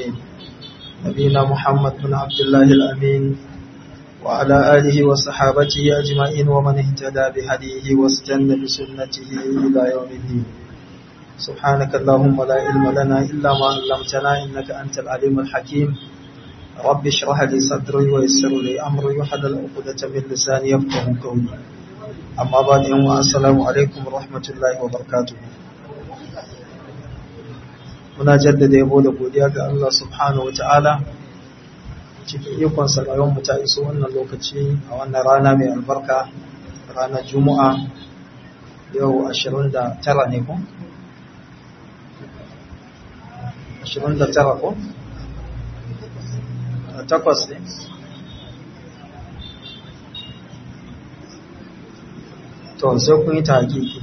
العالمين نبينا محمد بن عبد الله الأمين وعلى آله وصحابته أجمعين ومن اهتدى بهديه واستنى بسنته إلى يوم الدين سبحانك اللهم لا علم لنا إلا ما علمتنا إنك أنت العليم الحكيم رب اشرح لي صدري ويسر لي أمري وحلل عقدة من لساني يفقه قولي أما بعد يوم السلام عليكم ورحمة الله وبركاته muna jaddada yabo da godiya ga Allah subhanahu wata'ala cikin ikon sarayon mu ta iso wannan lokaci a wannan rana mai albarka ranar juma'a yau 29 ne ko 29 ko takwas ne to sai kun yi ta hakiki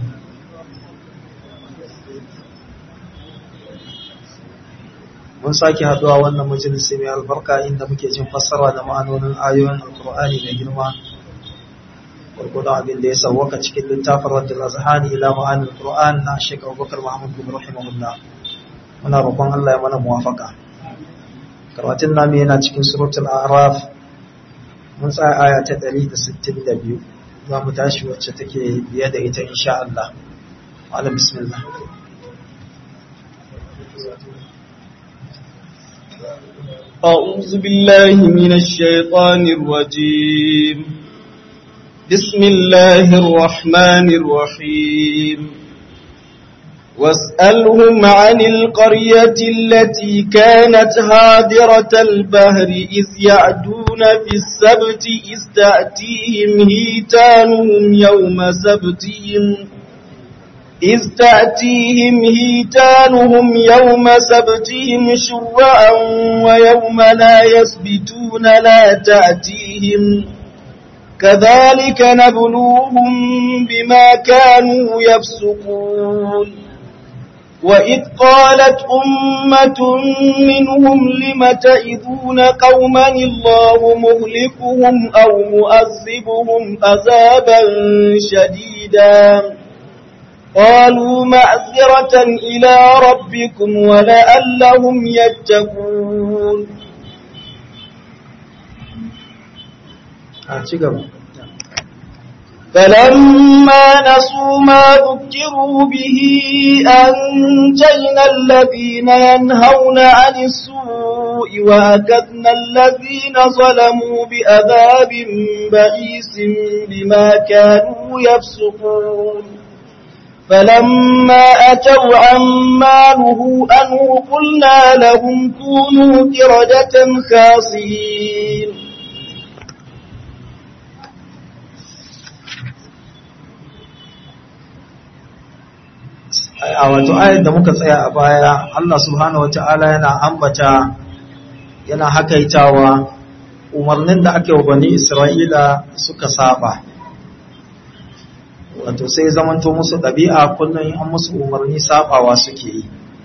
mun sake haduwa wannan majalisi mai albarka inda muke jin fassara da ma'anonin ayoyin alkur'ani mai girma gurgudan abin da ya sauwaka cikin littafin raddul azhani ila ma'anin alkur'an na shek abubakar muhammad bin rahimahullah muna roƙon allah ya mana muwafaka karatun namu yana cikin suratul araf mun tsaya aya ta 162 za mu tashi wacce take biye da ita insha Allah ala bismillah أعوذ بالله من الشيطان الرجيم بسم الله الرحمن الرحيم واسألهم عن القرية التي كانت هادرة البهر إذ يعدون في السبت إذ تأتيهم هيتانهم يوم سبتهم إذ تأتيهم هيتانهم يوم سبتهم شرعا ويوم لا يسبتون لا تأتيهم كذلك نبلوهم بما كانوا يفسقون وإذ قالت أمة منهم لم تئذون قوما الله مهلكهم أو مؤذبهم أذابا شديدا قالوا معذرة إلى ربكم ولعلهم يتقون فلما نسوا ما ذكروا به أنجينا الذين ينهون عن السوء وأكذنا الذين ظلموا بأذاب بئيس بما كانوا يفسقون فلما أتوا عما نهوا أنه قلنا لهم كونوا كردة خاسئين a wato ayar da muka tsaya a baya Allah subhanahu wata'ala yana ambata yana hakaitawa umarnin da aka yi wa bani Isra'ila suka saba wato sai zamanto musu ɗabi'a kullum an musu umarni sabawa suke yi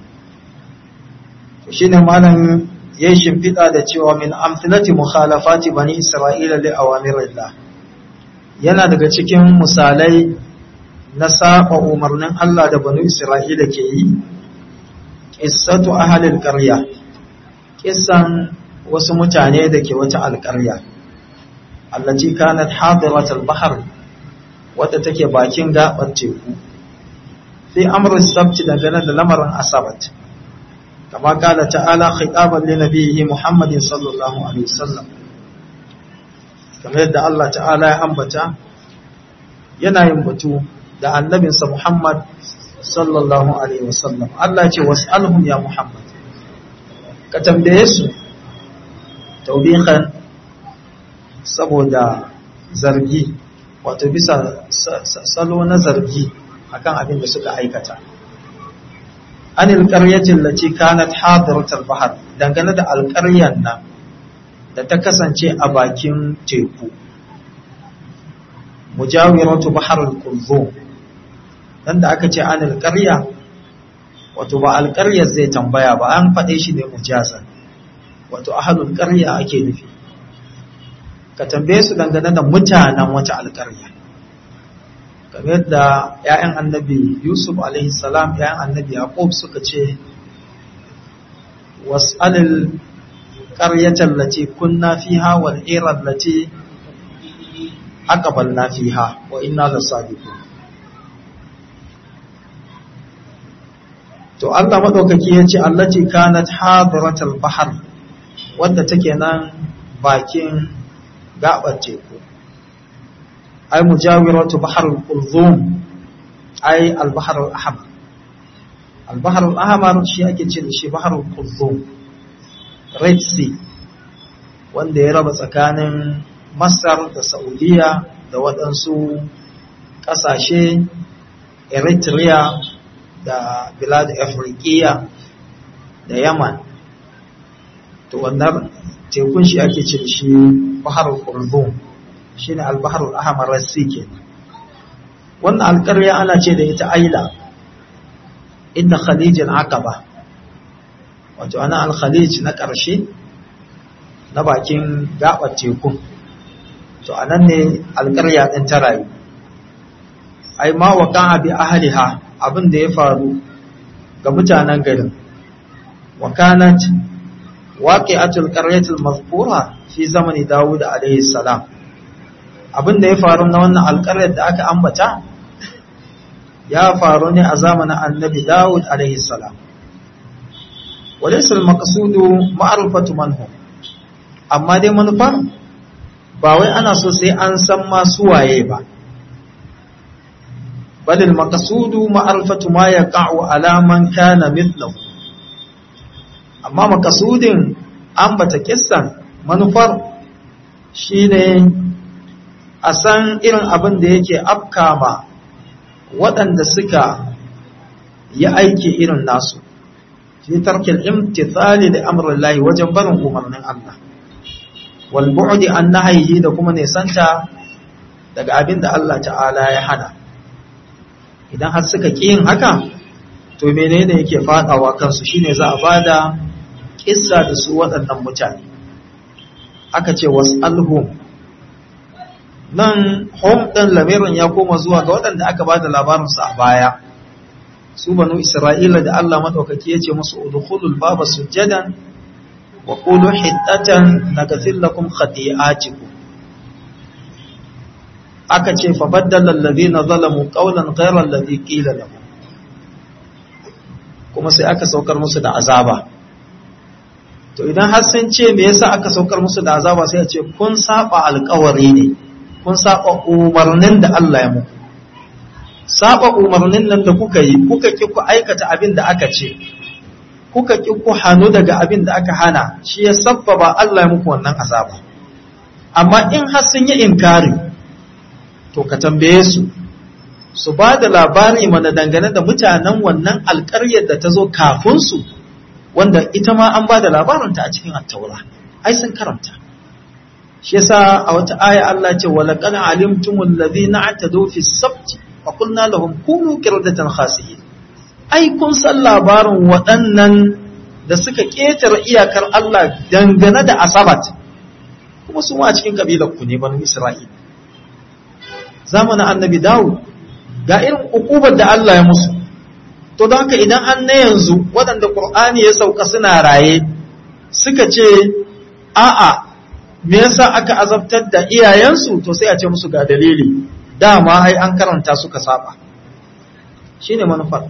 shi ne malam ya yi shimfiɗa da cewa min amfilati mukhalafati bani Isra'ila li awamirillah yana daga cikin misalai na saba umarnin Allah da banu Isra'ila ke yi, ƙissatu ahalil ƙarya, ƙissan wasu mutane da ke wata alƙarya, allaci kanat hadiratul bahar wadda take bakin gaɓar teku, fi amurin sabti dangane da lamarin asabat, kama kala ta'ala khitaban li nabiyyi Muhammadin sallallahu alaihi wasallam kamar yadda Allah ta'ala ya ambata yana yin batu da annabinsa Muhammad sallallahu Alaihi wasallam Allah ce was'alhum ya Muhammad ka tambaye su taubihan saboda zargi wato bisa salo na zargi akan abin da suka aikata anil qaryatin lati kanat hadiratul bahr dangane da alƙaryan nan da ta kasance a bakin teku mujawiratu baharul kulzum dan da aka ce anil qarya wato ba alƙaryar zai tambaya ba an faɗe shi ne mujazan wato ahlul qarya ake nufi ka tambaye su dangane da mutanen wata alƙarya kamar yadda ‘ya'yan annabi yusuf salam ‘ya'yan annabi yaqub suka ce was'alil qaryatan lati kunna fiha wal ira lati aqbalna fiha wa inna lasadiqun to Allah madaukaki yace allati kanat hadiratal bahr wanda take nan bakin gabar teku ay mujawiratu bahr al-qulzum ay al-bahr al-ahmar al-bahr al-ahmar shi ake ce da shi bahr al-qulzum red sea wanda ya raba tsakanin masar da saudiya da waɗansu ƙasashe eritrea da bilad afrikiya da yaman to wannan tekun shi ake ce da shi baharul qulzum shine al-baharul ahmar rasi ke wannan alƙarya ana ce da ita aila inda khalijin aqaba wato ana al-khalij na ƙarshe na bakin gabar tekun to anan ne alƙarya din ta rayu ai ma waqa'a bi ahliha abin da ya faru ga mutanen garin wa kanat waqi'atul qaryatil mazkura fi zamani Dawud alayhi salam abin da ya faru na wannan alƙaryar da aka ambata ya faru ne a zamanin annabi Dawud alayhi salam walaysa al-maqsudu ma'rifatu man hum amma dai manufar ba wai ana so sai an san masu waye ba بل المقصود معرفة ما يقع على من كان مثله amma makasudin ambata kissan manufar shine a san irin abin da yake afkama waɗanda suka yi aiki irin nasu fi tarkil imtithali da amrillahi wajen barin umarnin Allah wal bu'di an nahyihi da kuma nesanta daga abin da Allah ta'ala ya hana idan har suka ƙi yin haka to menene yake faɗawa kansu shine za a bada kissa da su waɗannan mutane aka ce was'alhum nan hom ɗin lamirin ya koma zuwa ga waɗanda aka bada labarinsu a baya su banu isra'ila da Allah maɗaukaki ya ce musu udkhulul baba sujjadan wa qulu hiddatan naghfir lakum khati'atikum aka ce fa baddala alladhina zalamu qawlan ghayra alladhi qila lahum kuma sai aka saukar musu da azaba to idan har sun ce me yasa aka saukar musu da azaba sai a ce kun saba alƙawari ne kun saba umarnin da Allah ya muku saba umarnin nan da kuka yi kuka ki ku aikata abin da aka ce kuka ki ku hanu daga abin da aka hana shi ya sabbaba Allah ya muku wannan azaba amma in har sun yi inkari to ka tambaye su su ba da labari mana dangane da mutanen wannan alƙaryar da ta zo kafin su wanda ita ma an ba da labarinta a cikin attaura ai sun karanta shi yasa a wata aya Allah ce wala qad alimtumul ladhina atadu fi sabti fa qulna lahum kunu qiradatan khasiyin ai kun san labarin waɗannan da suka ƙetare iyakar Allah dangane da asabat kuma su ma a cikin kabilar ku ne banu Isra'ila zamanin annabi Dawud ga irin ukubar da Allah ya musu to don haka idan an na yanzu waɗanda Qur'ani ya sauka suna raye suka ce a'a me yasa aka azabtar da iyayensu to sai a ce musu ga dalili dama ai an karanta suka saba shine manufar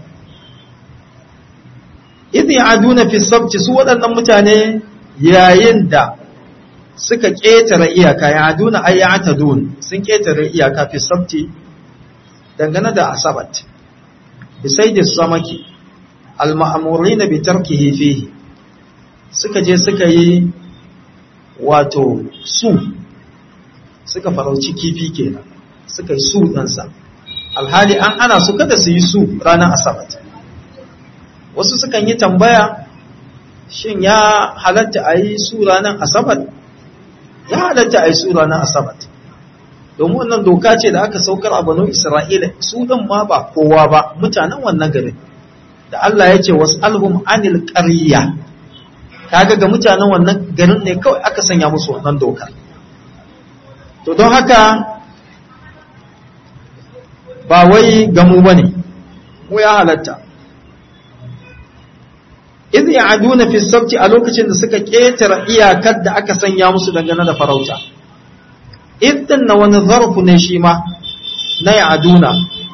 idh ya'aduna fi sabti su waɗannan mutane yayin da suka ƙetare iyaka ya'aduna ay ya'tadun sun ƙetare iyaka fi sabti dangane da asabat bi sayyidi samaki al-ma'murina bi tarkihi fihi suka je suka yi wato su suka farauci kifi kenan suka yi su ɗansa alhali an ana su kada su yi su ranar asabat wasu sukan yi tambaya shin ya halatta a yi su ranar asabat ya halatta a yi su ranar asabat domin wannan doka ce da aka saukar a banu isra'ila su ɗin ma ba kowa ba mutanen wannan garin da Allah ya ce wasu alhum anil ƙarya kaga ga mutanen wannan garin ne kawai aka sanya musu wannan dokar to don haka ba wai gamu ba ne mu ya halatta idh ya'aduna fi sabti a lokacin da suka ketara iyakar da aka sanya musu dangane da farauta idan na wani zarfu ne shi ma na ya'aduna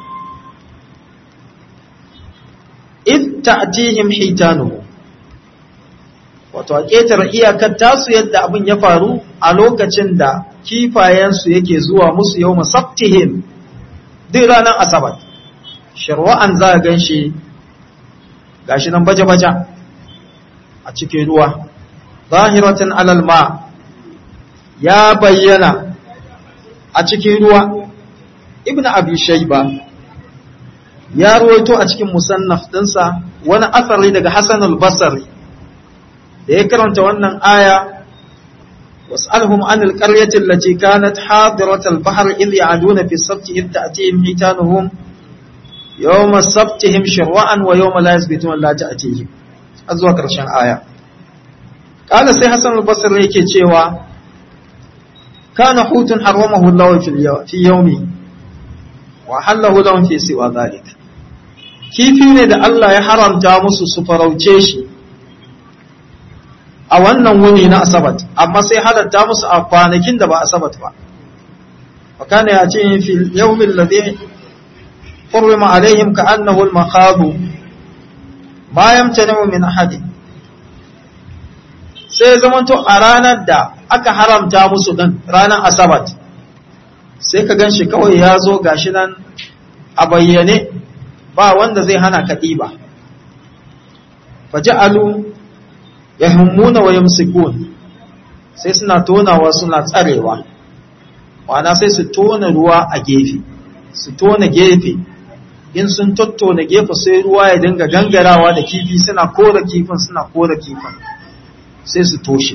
idh ta'tihim hitanuhu wato a ketara iyakar tasu yadda abin ya faru a lokacin da kifayensu yake zuwa musu yau masabtihim duk ranar asabar sharwa'an za a gan shi gashi nan baje-baje a cikin ruwa zahiratan alal ma ya bayyana a cikin ruwa ibn abi shayba ya ruwaito a cikin musannaf dinsa wani asari daga hasan al-basri da ya karanta wannan aya واسألهم عن القرية التي كانت حاضرة البحر إذ يعدون في السبت إذ تأتيهم حيتانهم يوم سبتهم شرعا ويوم لا يثبتون لا تأتيهم أزوى كرشان آية قال سي حسن البصري يكي تشيوا كان حوت حرمه الله في, اليو في يومي وحله لهم في سوى ذلك kifi ne da Allah ya haramta musu su farauce shi a wannan wuni na asabat amma sai halatta musu a kwanakin da ba asabat ba fakana ya ce fi yawmin ladhi hurrima alaihim ka annahu al-makhadu ma yamtanu min ahadi sai zamanto a ranar da aka haramta musu din ranar asabat sai ka ganshi kawai ya zo gashi nan a bayyane ba wanda zai hana ka ɗiba faja'alu yahimmuna wa yamsikun sai suna tonawa suna tsarewa wana sai su tona ruwa a gefe su tona gefe in sun tattona gefe sai ruwa ya dinga gangarawa da kifi suna kora kifin suna kora kifin sai su toshe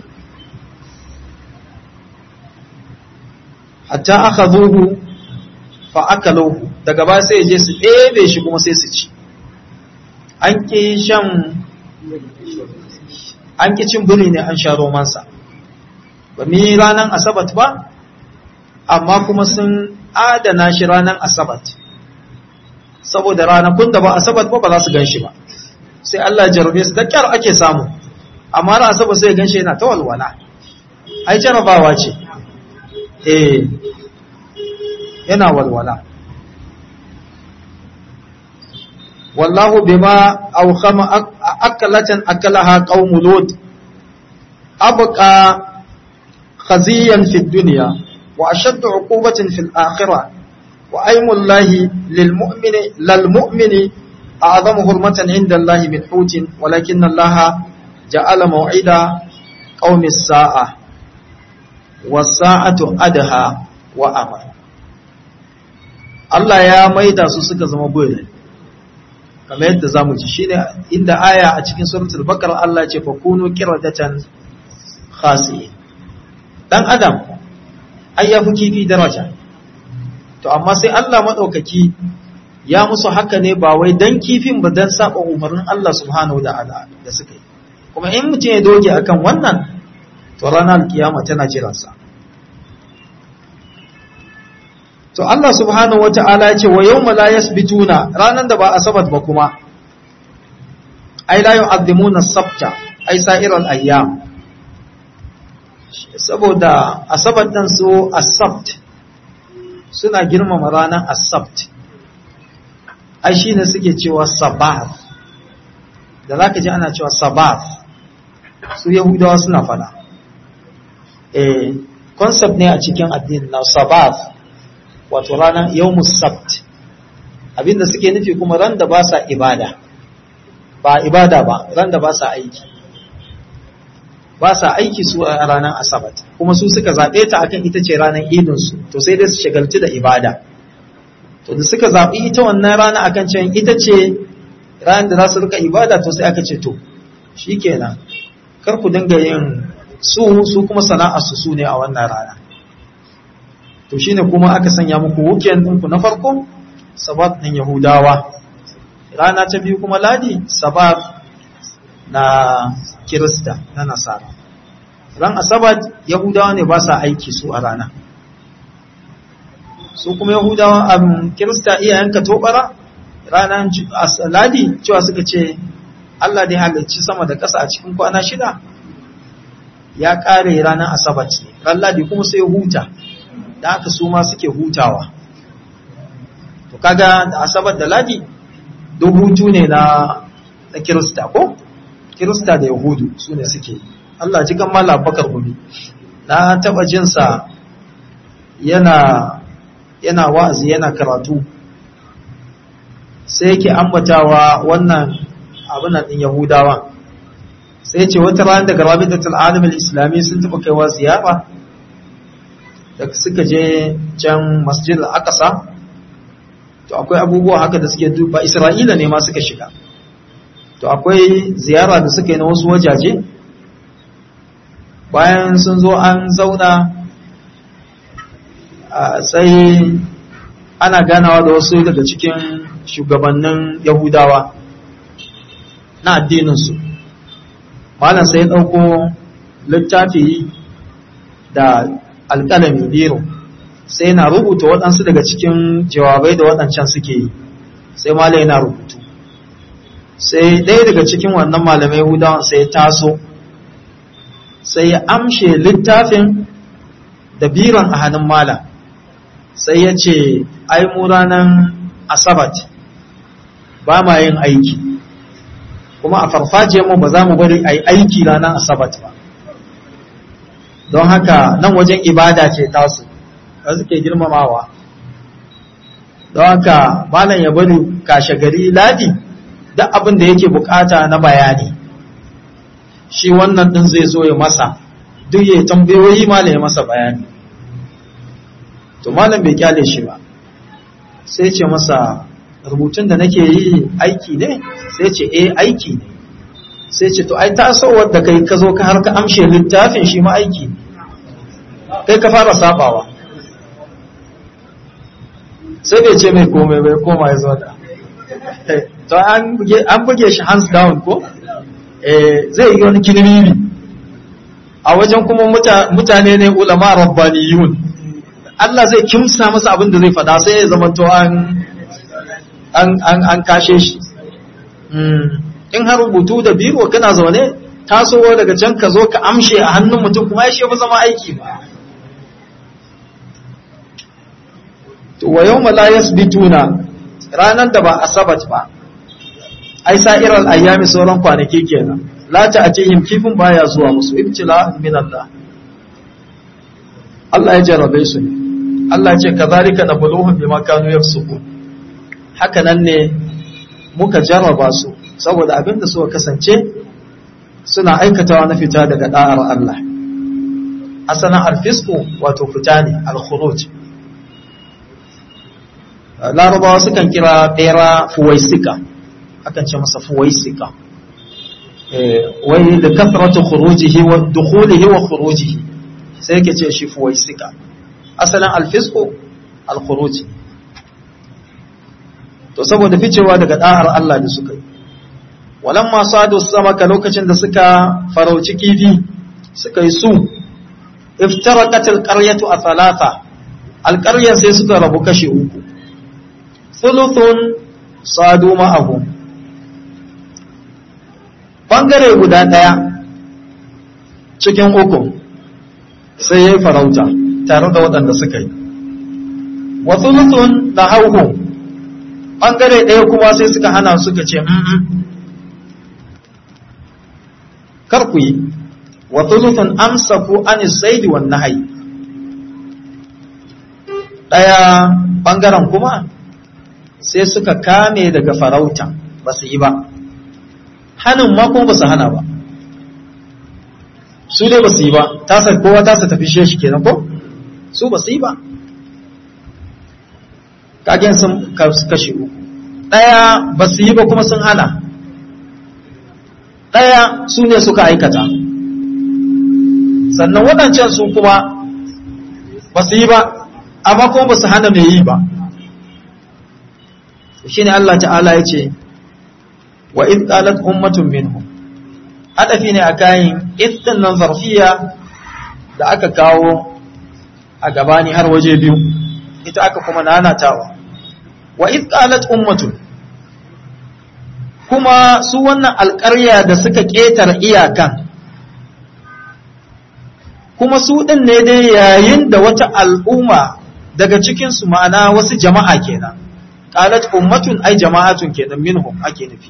hatta aka zuhu fa aka lauhu daga ba sai je su ɗebe shi kuma sai su ci an ƙi shan an ƙi cin biri ne an sha romansa ba mu yi ranar asabat ba amma kuma sun adana shi ranar asabat saboda ranakun da ba asabat ba ba za su gan shi ba sai Allah jarabe su da kyar ake samu amma ran asabat sai gan shi yana ta walwala ai jarabawa ce eh yana walwala wallahu bima awkhama akalatan akalaha qaum lut abqa khaziyan fi dunya wa ashadd uqubatin fil akhirah wa aymullahi lil mu'mini lil mu'mini a'zamu hurmatan inda allahi min hutin walakin allaha ja'ala maw'ida qaumi as-sa'a was-sa'atu adha wa amr Allah ya maida su suka zama boye kamar yadda zamu ji shine inda aya a cikin suratul baqara Allah ya ce fa kunu qiradatan khasi dan adam ai ya fi kifi daraja to amma sai Allah madaukaki ya musu haka ne ba wai dan kifin ba dan saba umarnin Allah subhanahu wataala da suka yi kuma in mutum ya doge akan wannan to ranar kiyama tana jiransa to Allah subhanahu wata'ala ya ce wa yawma la yasbituna ranan da ba asabat ba kuma ai la yu'azzimuna sabta ai sa'iral ayyam saboda asabat dan su asabt suna girmama ranan asabt ai shine suke cewa sabat da zaka ji ana cewa sabat su yahudawa suna fada eh concept ne a cikin addini na sabat wato ranar yawmus sabt abinda suke nufi kuma ran da ba sa ibada ba ibada ba ran da ba sa aiki ba sa aiki su a ranar asabat kuma su suka zaɓe ta akan ita ce ranar idinsu to sai dai su shagalci da ibada to da suka zaɓi ita wannan rana akan cewa ita ce ranar da za su rika ibada to sai aka ce to shikenan kar ku dinga yin su su kuma sana'arsu su ne a wannan rana to shine kuma aka sanya muku weekend ɗinku na farko sabat ɗin yahudawa rana ta biyu kuma ladi sabat na kirista na nasara ran asabat yahudawa ne ba sa aiki su a rana su kuma yahudawa a kirista iyayenka tobara ranar ladi cewa suka ce Allah dai halicci sama da ƙasa a cikin kwana shida ya ƙare ranar asabar ne ran ladi kuma sai huta da haka su ma suke hutawa to kaga da asabar da ladi duk hutu ne na na kirista ko kirista da yahudu su ne suke Allah ji kan mala bakar gumi na taba jinsa yana yana wa'azi yana karatu sai yake ambatawa wannan abin din yahudawa sai ce wata rana daga rabitatul alamul islami sun taba kaiwa ziyara da suka je can masjid al-aqsa to akwai abubuwa haka da suke duba isra'ila ne ma suka shiga to akwai ziyara da suka yi na wasu wajaje bayan sun zo an zauna sai ana ganawa da wasu daga cikin shugabannin yahudawa na addininsu malam sai ya ɗauko littafi da alƙalami biro sai na rubuta waɗansu daga cikin jawabai da waɗancan suke yi sai malam yana rubutu sai ɗaya daga cikin wannan malamai yahudawan sai ya taso sai ya amshe littafin da biron a hannun malam sai ya ce ai mu ranar asabat ba ma yin aiki kuma a farfajiyarmu ba za mu bari a yi aiki ranar asabat ba don haka nan wajen ibada ce tasu da suke girmamawa don haka malam ya bari kashe gari ladi duk abin da yake bukata na bayani shi wannan din zai zo ya masa duk ya tambayoyi malam ya masa bayani to malam bai kyale shi ba sai ce masa rubutun da nake yi aiki ne sai ce eh aiki ne sai ce to ai tasowar da kai ka zo ka har ka amshe littafin shi ma aiki ne kai ka fara sabawa sai bai ce mai komai bai koma ya zo da to an buge shi hands down ko zai yi wani kilmimi a wajen kuma mutane ne ulama rabbaniyun Allah zai kimsa masa abin da zai fada sai ya zama to an an kashe shi in har rubutu da biro kana zaune tasowa daga can ka zo ka amshe a hannun mutum kuma ya shi zama aiki ba to wa yawma la yasbituna ranar da ba asabat ba ai sa'iral ayyami sauran kwanaki kenan la ta'tihim kifin baya zuwa musu ibtila min Allah Allah ya jarrabe su ne Allah ya ce kazalika nabluhum bima kanu yafsukun haka nan ne muka jarraba su saboda abin da suka kasance suna aikatawa na fita daga da'ar Allah asalan alfisku wato fita ne al-khuruj larabawa sukan kira bera fuwaisika akan ce masa fuwaisika wai da kafratu khurujihi wa dukhulihi wa khurujihi sai yake ce shi fuwaisika asalin alfisku alkhuruj to saboda ficewa daga da'ar Allah da suka yi walamma sadu samaka lokacin da suka farauci kifi suka yi su iftaraqat alqaryatu a thalatha alqaryan sai suka rabu kashi uku thuluthun sadu ma'ahu bangare guda daya cikin uku sai ya yi farauta tare da waɗanda suka yi wa thuluthun da hauhu bangare ɗaya kuma sai suka hana suka ce kar ku yi wa thuluthun amsaku anis saidi wan nahyi daya bangaren kuma sai suka kame daga farauta ba su yi ba hannun ma kuma ba su hana ba su dai ba su yi ba tasa kowa tasa tafi shi kenan ko su ba su yi ba kagen sun kashe uku ɗaya ba su yi ba kuma sun hana ɗaya su ne suka aikata sannan waɗancan su kuma ba su yi ba amma kuma ba su hana mai yi ba shi ne Allah ta'ala ya ce wa in qalat ummatun minhum hadafi ne a kayan idin nan zarfiya da aka kawo a gabani har waje biyu ita aka kuma nanatawa wa in qalat ummatun kuma su wannan alƙarya da suka ƙetar iyakan kuma su ɗin ne dai yayin da wata al'umma daga cikinsu ma'ana wasu jama'a kenan qalat ummatun ay jama'atun kenan minhum ake nufi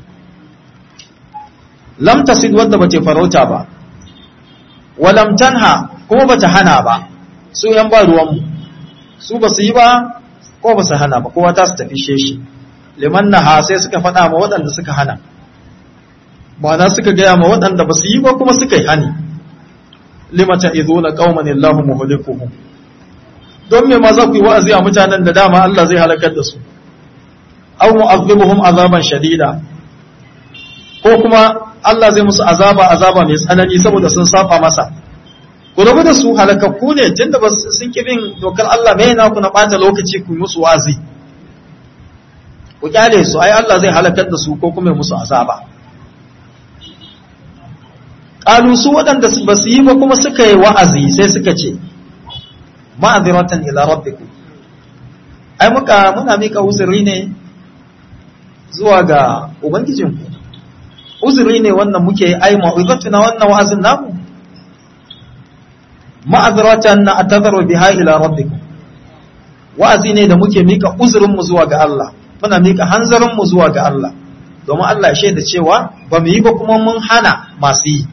lam tasid wanda bace farauta ba wa lam tanha kuma bata hana ba su yan ba ruwan mu su basu yi ba ko basu hana ba kowa ta su tafi sheshi liman naha sai suka faɗa ma waɗanda suka hana ma'ana suka gaya ma waɗanda basu yi ba kuma suka yi hani limata iduna qauman illahu muhlikuhum don me ma za ku yi wa'azi a mutanen da dama Allah zai halakar da su aw mu'azzibuhum azaban shadida ko kuma Allah zai musu azaba azaba mai tsanani saboda sun saba masa ku rabu da su halakakku ne tunda ba sun ki bin dokar Allah mai na ku na bata lokaci ku musu wa'azi ku kyale su ai Allah zai halakar da su ko kuma musu azaba qalu su waɗanda ba su yi ba kuma suka yi wa'azi sai suka ce ma'aziratan ila rabbikum ai muka muna mika uzuri ne zuwa ga ubangijinku uzuri ne wannan muke ai ma'izatuna wannan wa'azin namu ma'aziratan na atadharu biha ila rabbikum wa'azi ne da muke mika uzurin mu zuwa ga Allah muna mika hanzarin mu zuwa ga Allah domin Allah ya shaida cewa ba mu yi ba kuma mun hana masu yi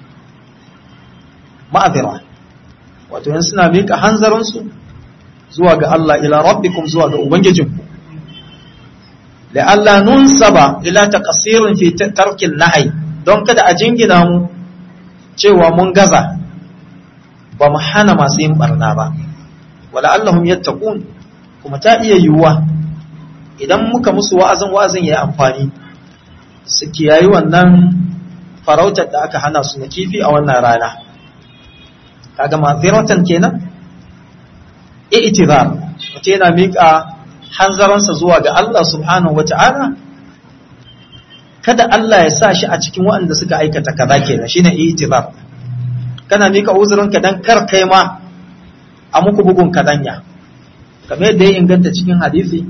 ma'azira wato yan suna miƙa hanzarinsu zuwa ga Allah ila rabbikum zuwa ga ubangijinku la'alla nunsaba ila taqsirin fi tarkin nahi don kada a jingina mu cewa mun gaza ba mu hana masu yin barna ba wala allahum yattaqun kuma ta iya yiwuwa idan muka musu wa'azin wa'azin yayi amfani su kiyayi wannan farautar da aka hana su na kifi a wannan rana kaga maziratan kenan i'tizar mutum yana miƙa hanzaransa zuwa ga Allah subhanahu wata'ala kada Allah ya sa shi a cikin waɗanda suka aikata kaza kenan shine i'tizar kana miƙa uzurinka dan kar kai ma a muku bugun kadanya kamar yadda ya inganta cikin hadisi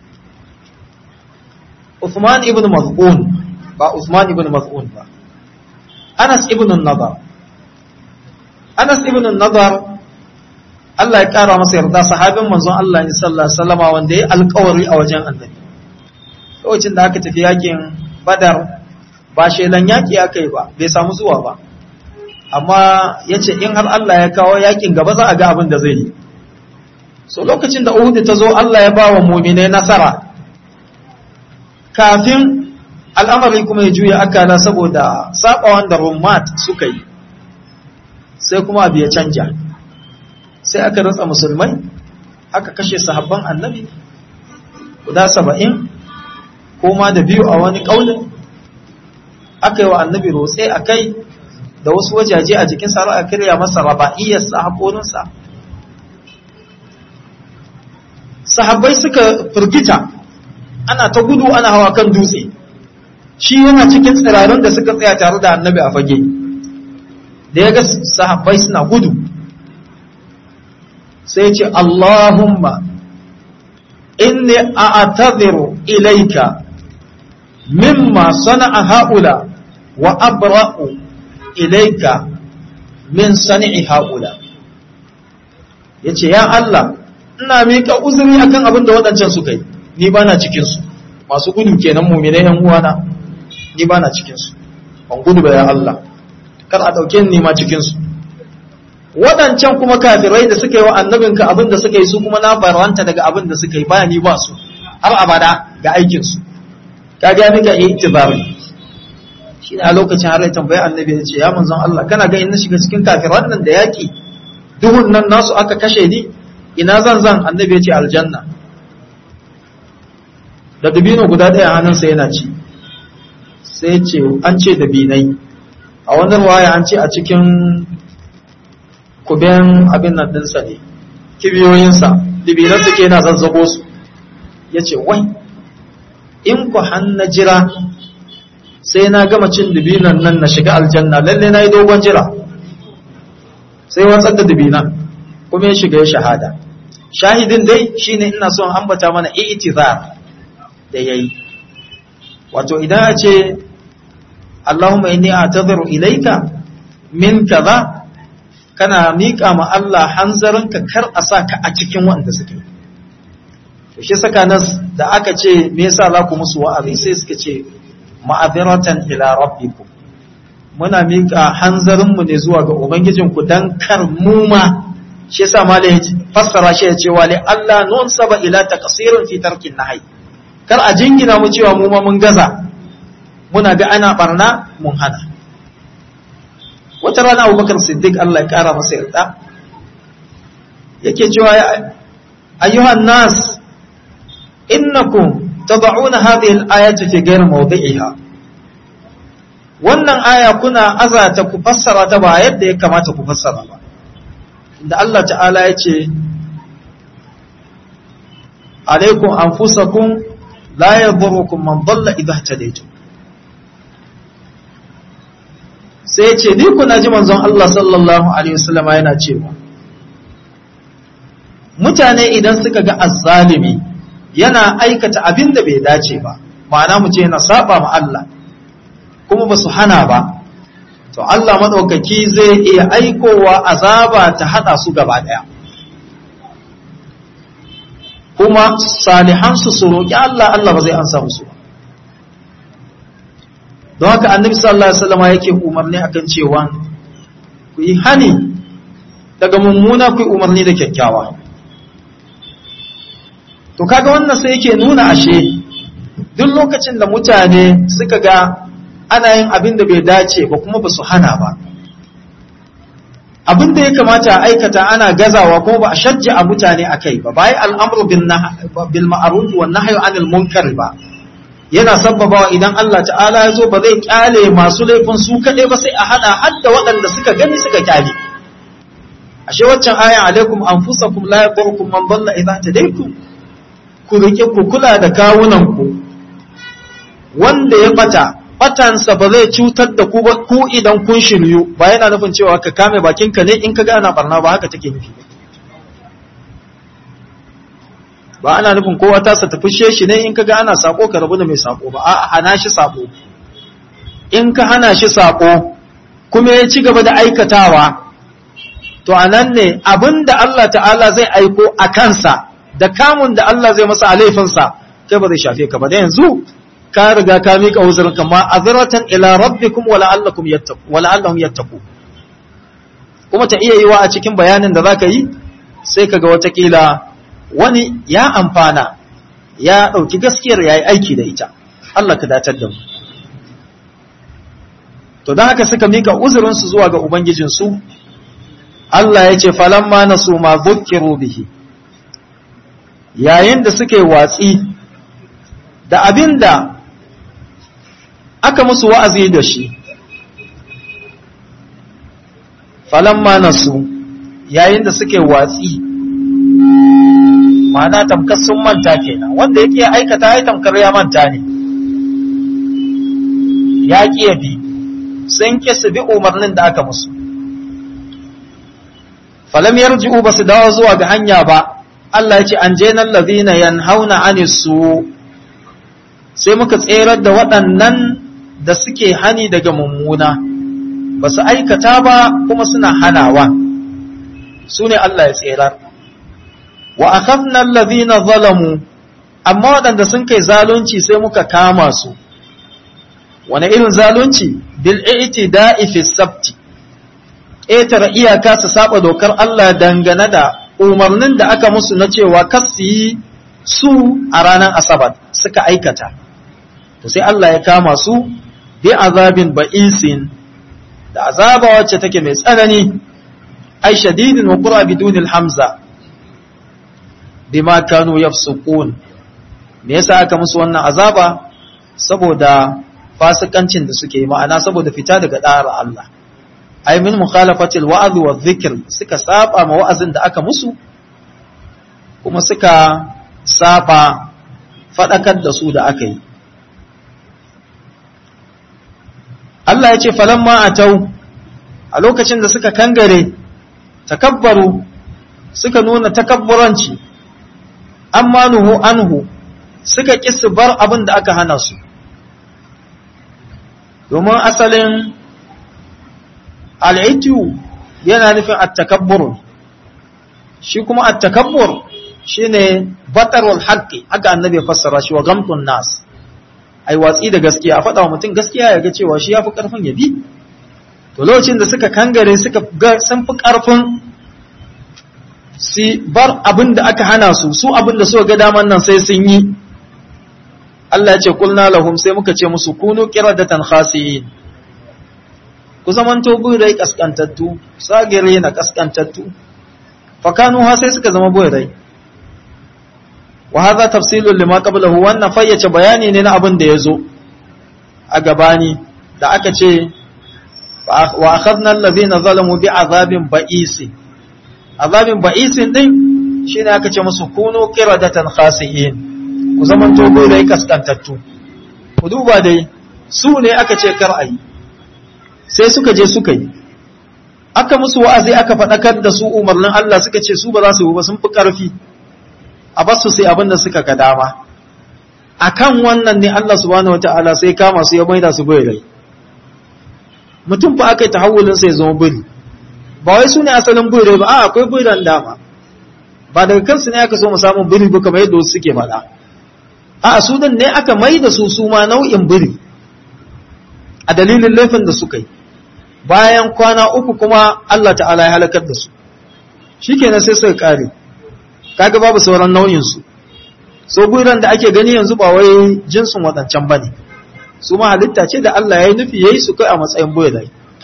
Uthman ibn Maz'un ba Uthman ibn Maz'un ba Anas ibn Nadar Anas ibn Nadar Allah ya kara masa yarda sahabin manzon Allah ne sallallahu alaihi wasallama wanda ya alƙawari a wajen Annabi lokacin da aka tafi yakin Badar ba shelan yaki aka yi ba bai samu zuwa ba amma yace in har Allah ya kawo yakin gaba za a ga abin da zai yi so lokacin da Uhud ta zo Allah ya ba wa mu'minai nasara kafin al'amari kuma ya juya akala saboda sabawan da Rumat suka yi sai kuma abu ya canja sai aka ratsa musulmai aka kashe sahabban annabi guda saba'in ko ma da biyu a wani ƙaunin aka yi wa annabi rotse a kai da wasu wajaje a jikin sa a kirya masa raba'iyyarsa haƙorinsa sahabbai suka firgita ana ta gudu ana hawa kan dutse shi yana cikin tsirarun da suka tsaya tare da annabi a fage da ya ga sahabbai suna gudu sai ce Allahumma inni a'tadhiru ilayka mimma sana'a haula wa abra'u ilayka min sani'i haula yace ya Allah ina mika uzuri akan abin da waɗancan suka yi ni bana cikin su masu gudu kenan mu'minai yan uwana ni bana cikin su ban gudu ba ya Allah kar a dauke ni ma cikin su waɗancan kuma kafirai da suka yi wa annabinka abin da suka yi su kuma na barwanta daga abin da suka yi ba ni ba su har abada ga aikinsu ka ga nika yi itibari shi ne a lokacin har ya tambayi annabi ya ce ya manzon Allah kana ga in na shiga cikin kafiran nan da yaki duhun nan nasu aka kashe ni ina zan zan annabi ya ce aljanna da dubino guda ɗaya hannunsa yana ci sai ce an ce dabinai a wannan waya an ce a cikin kuben abin nan ɗinsa ne kibiyoyinsa dibinan suke yana zazzago su ya ce wai in ku hanna jira sai na gama cin dibinan nan na shiga aljanna lalle na yi dogon jira sai watsar da dibinan kuma ya shiga ya shahada shahidin dai shine ina son ambata mana i'tizar da yayi wato idan a ce Allahumma inni a'tadhiru ilayka min kaza kana miƙa ma Allah hanzarinka kar a sa ka a cikin wanda suke to shi saka nas da aka ce me yasa za ku musu wa'azi sai suka ce ma'adiratan ila rabbikum muna miƙa hanzarinmu ne zuwa ga ubangijinku dan kar mu ma shi yasa malai fassara shi ya ce wa Allah nun saba ila taqsirin fi tarkin nahi kar a jingina mu cewa mu ma mun gaza muna ga ana barna mun hana wata rana Abubakar Siddiq Allah ya kara masa yarda yake cewa ayyuhan nas innakum tad'una hadhihi al-ayati fi ghayri mawdi'iha wannan aya kuna azata ku fassara ta ba yadda ya kamata ku fassara ba da Allah ta'ala ya ce alaikum anfusakum la yadurrukum man dalla idha ihtadaytum sai ya ce ni kuna ji manzon Allah sallallahu alaihi wasallam yana cewa mutane idan suka ga azzalimi yana aikata abin da bai dace ba ma'ana mu ce yana saba ma Allah kuma ba su hana ba to Allah maɗaukaki zai iya aikowa azaba ta haɗa su gaba ɗaya kuma salihansu su roƙi Allah Allah ba zai ansa musu ba don haka annabi sallallahu alaihi wasallam yake umarni akan cewa ku yi hani daga mummuna ku yi umarni da kyakkyawa to kaga wannan sai yake nuna ashe duk lokacin da mutane suka ga ana yin abin da bai dace ba kuma ba su hana ba abin da ya kamata a aikata ana gazawa kuma ba a shajja a mutane a kai ba bayan al'amru bil ma'aruf wa nahyu anil munkar ba yana sabbabawa idan Allah ta'ala ya zo ba zai kyale masu laifin su kaɗai ba sai a hana hadda waɗanda suka gani suka kyale ashe waccan ayan alaikum anfusakum la yadurukum man dalla idza tadaytum ku rike ku kula da kawunan ku wanda ya bata batansa ba zai cutar da ku ba ku idan kun shiryu ba yana nufin cewa ka kame bakinka ne in ka ga ana barna ba haka take nufi ba ana nufin kowa ta sa tafishe shi ne in ka ga ana sako ka rabu da mai sako ba a hana shi sako in ka hana shi sako kuma ya ci gaba da aikatawa to anan ne abinda Allah ta'ala zai aiko a kansa da kamun da Allah zai masa a laifinsa kai ba zai shafe ka ba da yanzu ka riga ka mika uzurin kama azratan ila rabbikum wa la'allakum yattaqu wa la'allahum yattaqu kuma ta iya yiwa a cikin bayanin da zaka yi sai kaga watakila wani ya amfana ya dauki gaskiyar yayi aiki da ita Allah ka datar da mu to dan haka suka mika uzurin su zuwa ga ubangijin su Allah ya ce falamma nasu ma dhukkiru bihi yayin da suke watsi da abinda aka musu wa'azi da shi, falamma nasu yayin da suke watsi, ma'ana tamkar sun manta kenan wanda yake aikata ya tamkar ya manta ne, ya ƙi bi, sun ƙi su bi umarnin da aka musu. Falam yarji'u ba su dawo zuwa ga hanya ba, Allah ya ce, An jenan lazina yan hauna anisu sai muka tserar da waɗannan da suke hani daga mummuna ba su aikata ba kuma suna hanawa su ne Allah ya tserar wa akhafna allazina zalamu amma waɗanda sun kai zalunci sai muka kama su wani irin zalunci bil i'tida'i fi sabti ƙetare iyaka su saba dokar Allah dangane da umarnin da aka musu na cewa kasu yi su a ranar asabar suka aikata to sai Allah ya kama su bi azabin ba'isin da azaba wacce take mai tsanani ai shadidin wa qura bidunil hamza bima kanu yafsukun me yasa aka musu wannan azaba saboda fasikancin da suke yi ma'ana saboda fita daga da'ar Allah ai min mukhalafatil wa'd wa dhikr suka saba ma wa'azin da aka musu kuma suka saba fadakar da su da aka yi Allah ya ce falamma atau a lokacin da suka kangare takabbaru suka nuna takabburanci amma nuhu anhu suka ƙi su bar abin da aka hana su domin asalin al'itiyu yana nufin attakabbur shi kuma attakabbur shi ne batarwal haƙƙi haka annabi ya fassara shi wa gamtun nas ai watsi da gaskiya a faɗa wa mutum gaskiya ya ga cewa shi ya fi ƙarfin ya bi to lokacin da suka kangare suka ga sun fi ƙarfin si bar abin da aka hana su su abin da suka ga daman nan sai sun yi Allah ya ce kulna lahum sai muka ce musu kunu qiradatan khasiyin ku zamanto burai kaskantattu sagire na kaskantattu fakanu ha sai suka zama burai wa hadha tafsilun lima qablahu wannan fayyace bayani ne na abin da yazo a gabani da aka ce wa akhadna alladhina zalamu bi azabin ba'isi azabin ba'isin din shine aka ce musu kunu qiradatan khasiyin ku zaman togo dai kaskantattu ku duba dai su ne aka ce kar ayi sai suka je suka yi aka musu wa'azi aka faɗakar da su umarnin Allah suka ce su ba za su yi ba sun fi ƙarfi a basu sai abin da suka ga dama akan wannan ne Allah subhanahu wata'ala sai kama su ya maida su bai rai mutum fa aka yi tahawulin sai zama biri ba wai su ne asalin biri ba a akwai biran dama ba daga kansu ne aka so mu samu biri ba kamar yadda wasu suke faɗa a su ne aka mai da su su ma nau'in biri a dalilin laifin da suka yi bayan kwana uku kuma Allah ta'ala ya halakar da su shikenan sai suka kare kaga babu sauran nau'in su so biran da ake gani yanzu ba wai jinsin wadancan bane su ma halitta ce da Allah ya yi nufi yayi su kai a matsayin birai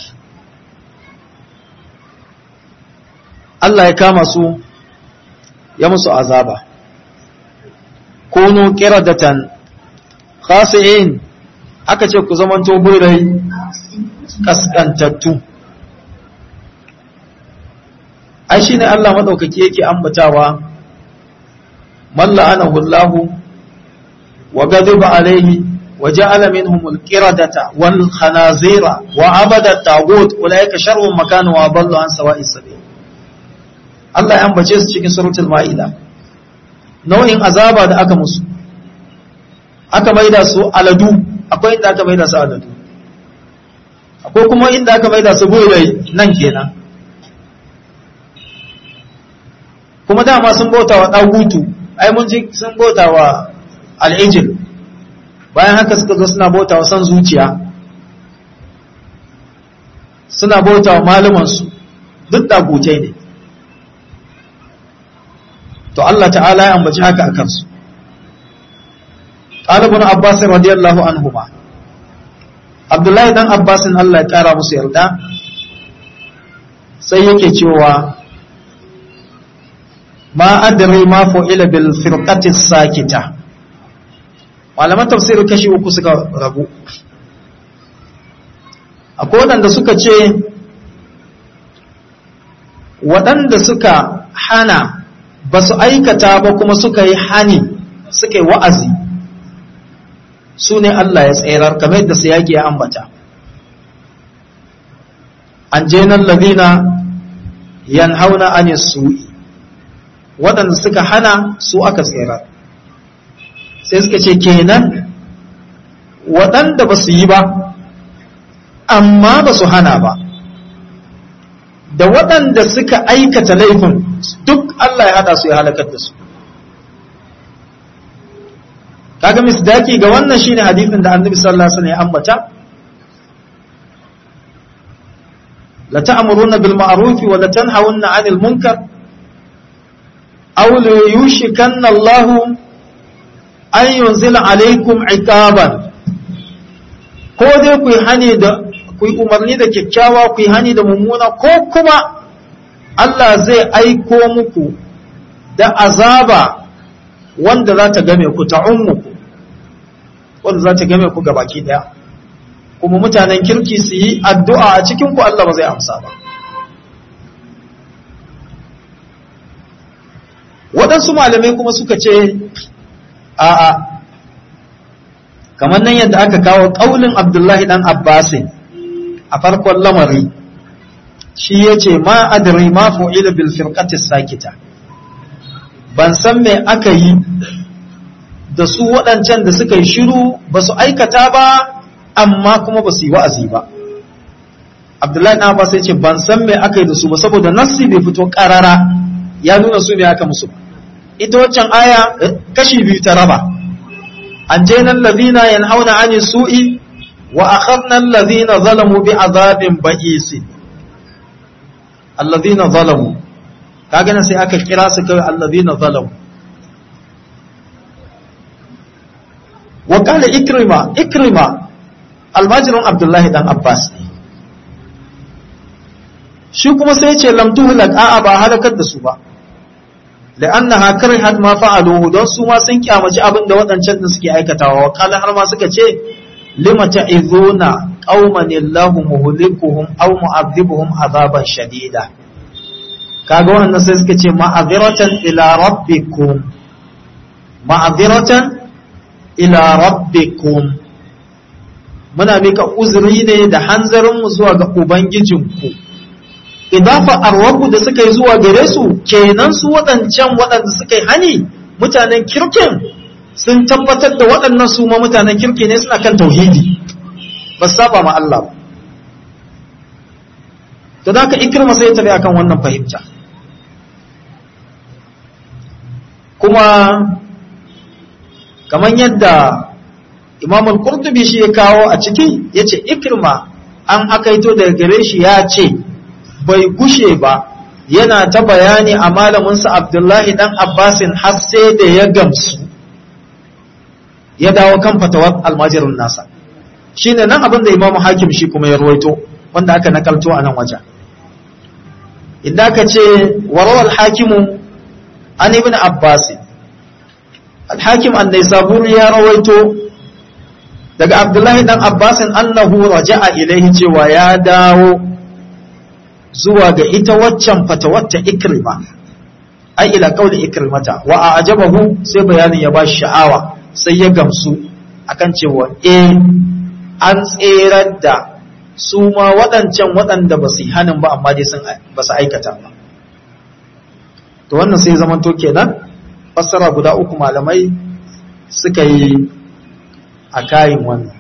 Allah ya kama su ya musu azaba kunu qiradatan khasi'in aka ce ku zamanto birai kaskantattu ai shine Allah madaukaki yake ambatawa man la'anahu Allah wa ghadiba alayhi wa ja'ala minhum al-qiradata wal khanazira wa abada at-taghut ulaika sharrun makana wa adallu an sawa'is sabil Allah ya ambace su cikin suratul maida nau'in azaba da aka musu aka maida su aladu akwai inda aka maida su aladu akwai kuma inda aka maida su burai nan kenan kuma dama sun bauta wa ɗagutu ai mun ji sun bauta wa al'ijil bayan haka suka zo suna bauta wa san zuciya suna bauta wa malumansu duk ɗagutai ne to Allah ta'ala ya ambaci haka a kansu ɗalibin Abbas radiyallahu anhu ma Abdullahi dan Abbasin Allah ya ƙara musu yarda sai yake cewa ma adri ma fu'ila bil firqati sakita malaman tafsir kashi uku suka rabu akwai waɗanda suka ce waɗanda suka hana ba su aikata ba kuma suka yi hani suka yi wa'azi su ne Allah ya tserar kamar yadda su yaƙi ya ambata an jenan labina yan hauna an su'i waɗanda suka hana su aka tserar sai suka ce kenan waɗanda ba su yi ba amma ba su hana ba da waɗanda suka aikata laifin duk Allah ya haɗa su ya halakar da su kaga misdaki ga wannan shine hadisin da annabi sallallahu alaihi wasallam ya ambata la ta'muruna bil ma'ruf wa la tanhauna 'anil munkar aw la yushikanna Allah an yunzila alaykum 'iqaban ko dai ku yi hani da ku yi umarni da kyakkyawa ku yi hani da mummuna ko kuma Allah zai aiko muku da azaba wanda za ta game ku ta ummuku wanda za ta game ku baki daya kuma mutanen kirki su yi addu'a a cikin ku Allah ba zai amsa ba waɗansu malamai kuma suka ce a'a kamar nan yadda aka kawo ƙaunin abdullahi ɗan abbasin a farkon lamari shi ya ce ma adari ma fu'ila bil firqatis sakita ban san me aka yi da su waɗancan da suka yi shiru ba su aikata ba amma kuma ba su yi wa'azi ba abdullahi na abbas ya ce ban san me aka yi da su ba saboda nassi bai fito karara ya nuna su me aka musu ita waccan aya kashi biyu ta raba an je nan ladina yanhauna ani su'i wa akhadna alladhina zalamu bi azabin ba'is alladhina zalamu kaga nan sai aka kira su kai alladhina zalamu wa qala ikrima ikrima almajirun abdullahi dan abbas ne shi kuma sai ce lam tuhlak a'a ba halakar da su ba la'annaha karihat ma fa'aluhu don su ma sun kyamaci abin da waɗancan din suke aikatawa wa kala har ma suka ce lima ta'izuna qauman illahu muhlikuhum aw mu'adhibuhum azaban shadida kaga wannan sai suka ce ma'aziratan ila rabbikum ma'aziratan ila rabbikum muna mika uzuri ne da hanzarin mu zuwa ga ubangijinku idafa arwaku da suka yi zuwa gare su kenan su waɗancan waɗanda suka yi hani mutanen kirkin sun tabbatar da waɗannan su ma mutanen kirki ne suna kan tauhidi ba saba ma Allah ba to da ka ikirma sai tafi akan wannan fahimta kuma kamar yadda imam al-qurtubi shi ya kawo a ciki yace ikirma an akaito daga gare shi ya ce bai gushe ba yana ta bayani a malaminsa abdullahi dan abbasin har sai da ya gamsu ya dawo kan fatawar almajirin nasa shi ne nan abin da imamu hakim shi kuma ya ruwaito wanda aka nakalto a nan wajen idan ka ce warawar hakimu an ibn abbasin alhakim an saburi ya rawaito daga abdullahi dan abbasin annahu raja'a ilaihi cewa ya dawo zuwa ga ita waccan fatawacce ikrima ai ila kauli ikrimata wa ajabahu sai bayanin ya bashi sha'awa sai ya gamsu akan cewa eh an tserar da su ma waɗancan waɗanda ba su yi hannun ba amma dai sun ba su aikata ba to wannan sai zaman to kenan fassara guda uku malamai suka yi a kayin wannan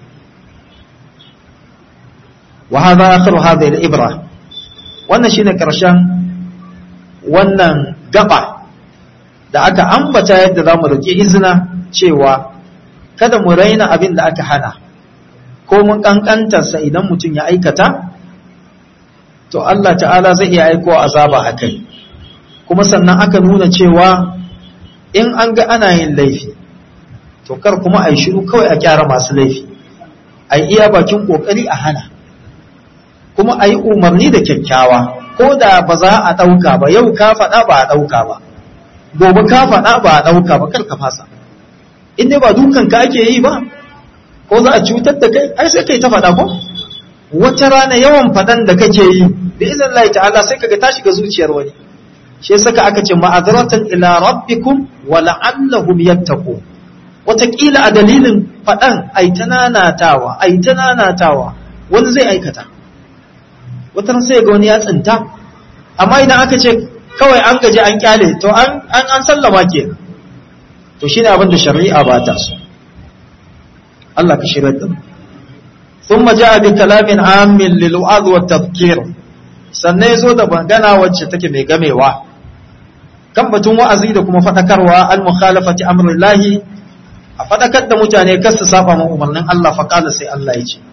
wa hadha akhiru hadhihi al-ibra wannan shine karshen wannan gaba da aka ambata yadda za mu roƙi izina cewa kada mu raina abin da aka hana ko mun ƙanƙantarsa idan mutum ya aikata to Allah ta'ala zai iya aiko azaba a kai kuma sannan aka nuna cewa in an ga ana yin laifi to kar kuma a yi shiru kawai a kyara masu laifi a iya bakin ƙoƙari a hana kuma a yi umarni da kyakkyawa ko da ba za a ɗauka ba yau ka faɗa ba a ɗauka ba gobe ka faɗa ba a ɗauka ba kar ka fasa in dai ba dukan ka ake yi ba ko za a cutar da kai ai sai kai ta faɗa ko wata rana yawan faɗan da kake yi da izin Allah ta'ala sai kaga ta shiga zuciyar wani shi yasa aka ce ma'azratan ila rabbikum wa la'allahum yattaqu wataƙila a dalilin faɗan ai ta nanatawa ai ta nanatawa wani zai aikata wata sai ga wani ya tsinta amma idan aka ce kawai an gaji an kyale to an an sallama ke to shine abin da shari'a ba ta so Allah ka shirya da thumma jaa bi kalamin amin lil wa'd wa tadhkir sannan yazo da magana wacce take mai gamewa kan batun wa'azi da kuma fadakarwa al mukhalafati amrillahi a fadakar da mutane kar su saba ma umarnin Allah fa kala sai Allah ya ce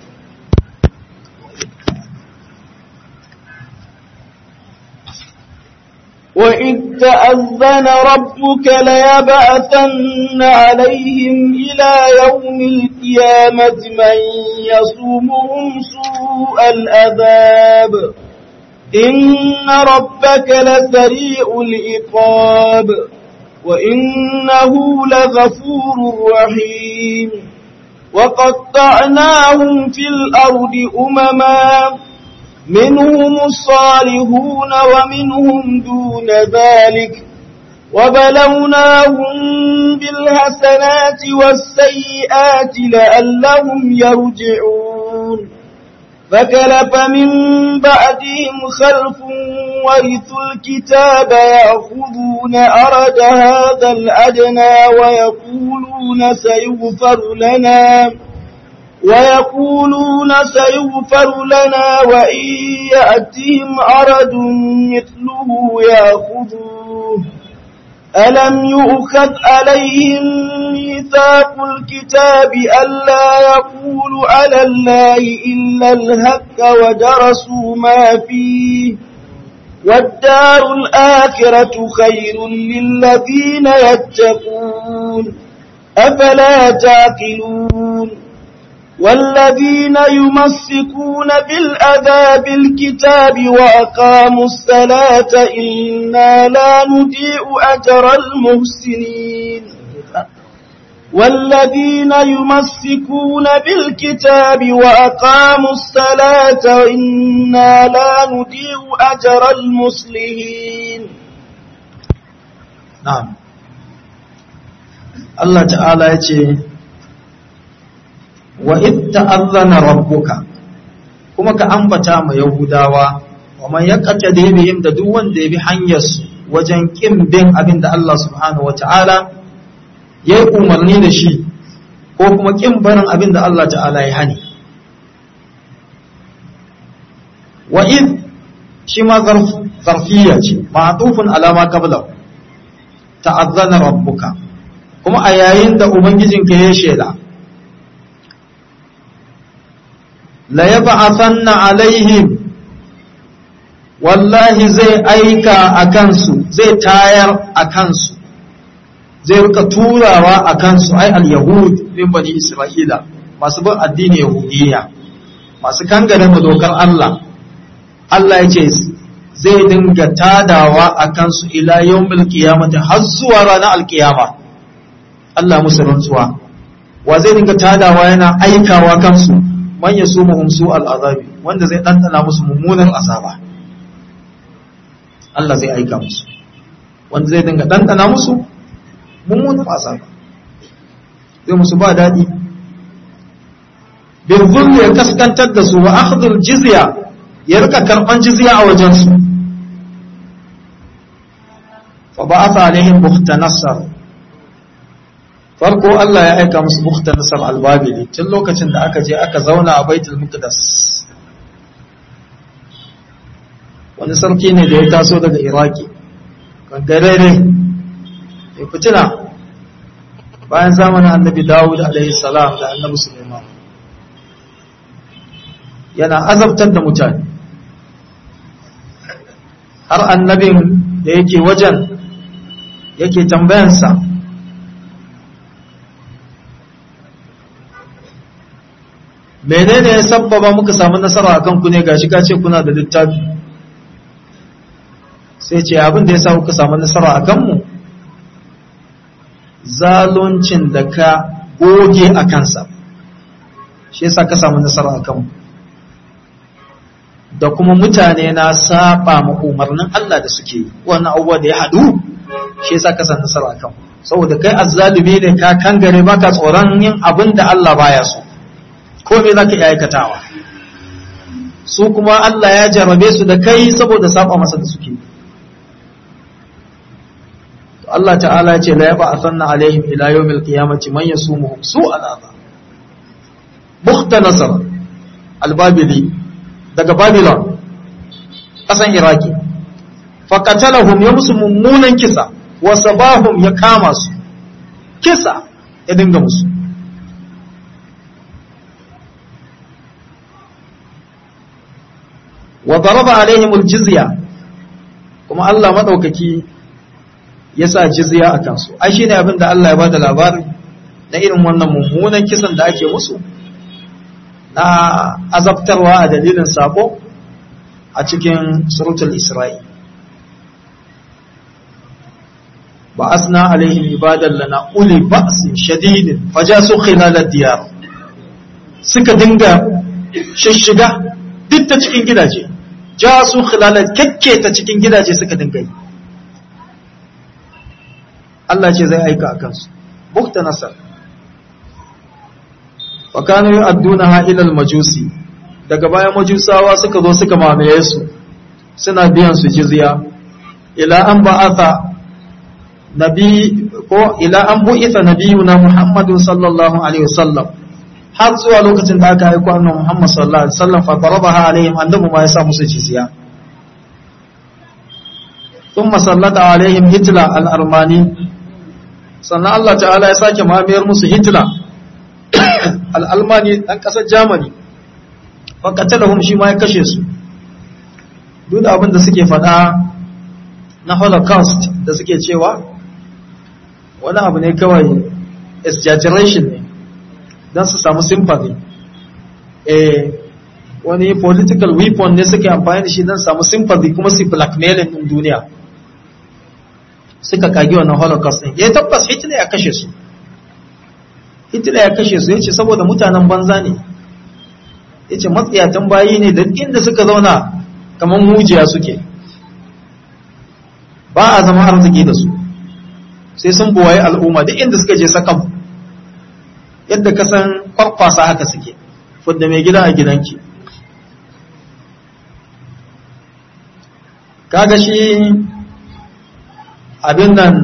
وإذ تأذن ربك ليبعثن عليهم إلى يوم القيامة من يصومهم سوء الأذاب إن ربك لسريع العقاب وإنه لغفور رحيم وقطعناهم في الأرض أمماً منهم الصالحون ومنهم دون ذلك وبلوناهم بالحسنات والسيئات لعلهم يرجعون فكلف من بعدهم خلف ورثوا الكتاب يأخذون أرد هذا الأدنى ويقولون سيغفر لنا ويقولون سيغفر لنا وإن يأتهم عرض مثله يأخذوه ألم يؤخذ عليهم ميثاق الكتاب ألا يقولوا على الله إلا الهك ودرسوا ما فيه والدار الآخرة خير للذين يتقون أفلا تعقلون والذين يمسكون بالأذاب الكتاب وأقاموا الصلاة إنا لا نضيع أجر المحسنين والذين يمسكون بالكتاب وأقاموا الصلاة إنا لا نضيع أجر المصلحين نعم الله تعالى يقول wa ta'azzana rabbuka kuma ka ambata ma yahudawa wa man yaqtadi bihim da duk wanda ya bi hanyar su wajen kin bin abin da Allah subhanahu wata'ala ya yi umarni da shi ko kuma kin barin abin da Allah ta'ala ya hani wa id shi ma zarfiya ce ma'tufun ala ma qabla ta'azzana rabbuka kuma a yayin da ubangijinka ya shela la yab'athanna alaihim wallahi zai aika a kansu zai tayar a kansu zai rika turawa a kansu ai al-yahud min bani isra'ila masu bin addini yahudiyya masu kangare mu dokar Allah Allah ya ce zai dinga tadawa a kansu ila yawmil qiyamati har zuwa ranar alkiyama Allah musu rantsuwa wa zai dinga tadawa yana aikawa kansu man yasumuhum su al'azabi wanda zai ɗanɗana musu mummunan azaba Allah zai aika musu wanda zai dinga ɗanɗana musu mummunan azaba zai musu ba daɗi bin zulmi ya kaskantar da su wa akhdhul jizya ya rika karɓan jizya a wajensu fa ba'atha alaihim buhtanassar farko Allah ya aika musu bukhtanasar albabili tun lokacin da aka je aka zauna a baitul muqaddas wani sarki ne da ya taso daga iraki kangarere ya fitina bayan zamanin annabi dawud alaihi salam da annabi suleiman yana azabtar da mutane har annabin da yake wajen yake tambayansa menene ya sabbaba muka samu nasara a kanku ne gashi ka ce kuna da littafi sai ce abin da ya sa kuka samu nasara a kanmu zaluncin da ka goge a kansa shi yasa ka samu nasara a kanmu da kuma mutane na saba ma umarnin Allah da suke yi wannan abubuwa da ya haɗu shi yasa ka samu nasara a kanmu saboda kai azzalumi ne ka kangare baka tsoron yin abin da Allah baya so ko me zaka iya aikatawa su kuma Allah ya jarabe su da kai saboda saba masa da suke Allah ta'ala ya ce la yaba asanna alaihim ila yawmil qiyamati man yasumuhum su'al azab bukhta nasr al-babili daga babylon kasan iraki faqatalahum ya musu mummunan kisa wa sabahum ya kama su kisa ya dinga musu wa daraba alaihim aljizya kuma Allah madaukaki ya sa jizya a kansu ai shine abin da Allah ya bada labari na irin wannan mummunan kisan da ake musu na azabtarwa a dalilin sako a cikin suratul isra'i ba asna alaihim ibadan lana uli ba'sin shadidin fajasu khilal ad-diyar suka dinga shishiga duk ta cikin gidaje ja su khilalar kyakke ta cikin gidaje suka dinga yi Allah ce zai aika a kansu bukta nasar wa kanu yu'adduna ilal majusi daga baya majusawa suka zo suka mamaye su suna biyan su jizya ila an ba'atha nabi ko ila an bu'itha nabiyuna muhammadun sallallahu alaihi wasallam har zuwa lokacin da aka aiko annabi Muhammad sallallahu alaihi wasallam fa darabaha alaihim annabi ma ya sa musu jizya thumma sallata alaihim hitla al-armani sannan Allah ta'ala ya sake mamiyar musu hitla al-almani dan kasar Germany fa qatalahum shi ma ya kashe su duk da abin da suke faɗa na holocaust da suke cewa wani abu ne kawai exaggeration ne don su samu sympathy eh wani political weapon ne suke amfani da shi don samu sympathy kuma su blackmailing din duniya suka kagi wannan holocaust din ya tabbas hitler ya kashe su hitler ya kashe su ya ce saboda mutanen banza ne ya ce matsiyatan bayi ne da inda suka zauna kamar mujiya suke ba a zama arziki da su sai sun buwaye al'umma duk inda suka je sakan yadda ka san kwarkwasa haka suke fudda mai gida a gidanki kaga shi abin nan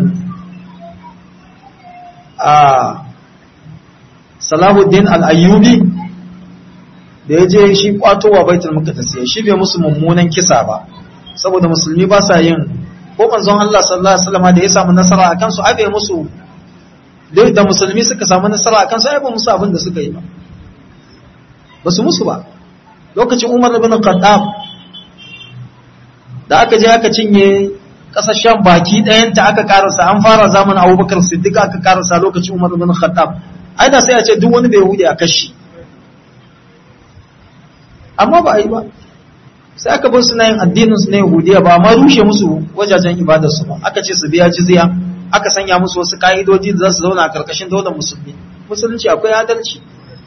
a salahuddin al'ayyubi da ya je shi kwatowa baitul muqaddas ya shi bai musu mummunan kisa ba saboda musulmi ba sa yin ko manzon Allah sallallahu alaihi wasallam da ya samu nasara akan su abe musu da musulmi suka samu nasara akan su ai ba musu abin da suka yi ba ba su musu ba lokacin Umar ibn Khattab da aka je aka cinye kasashen baki ɗayanta aka karasa an fara zamanin Abubakar Siddiq aka karasa lokacin Umar ibn Khattab ai da sai a ce duk wani bai yahudi a kashi amma ba a yi ba sai aka bar suna yin addininsu na yahudiya ba ma rushe musu wajajen ibadarsu ba aka ce su biya jizya aka sanya musu wasu ka'idoji da za su zauna a karkashin daular musulmi musulunci akwai adalci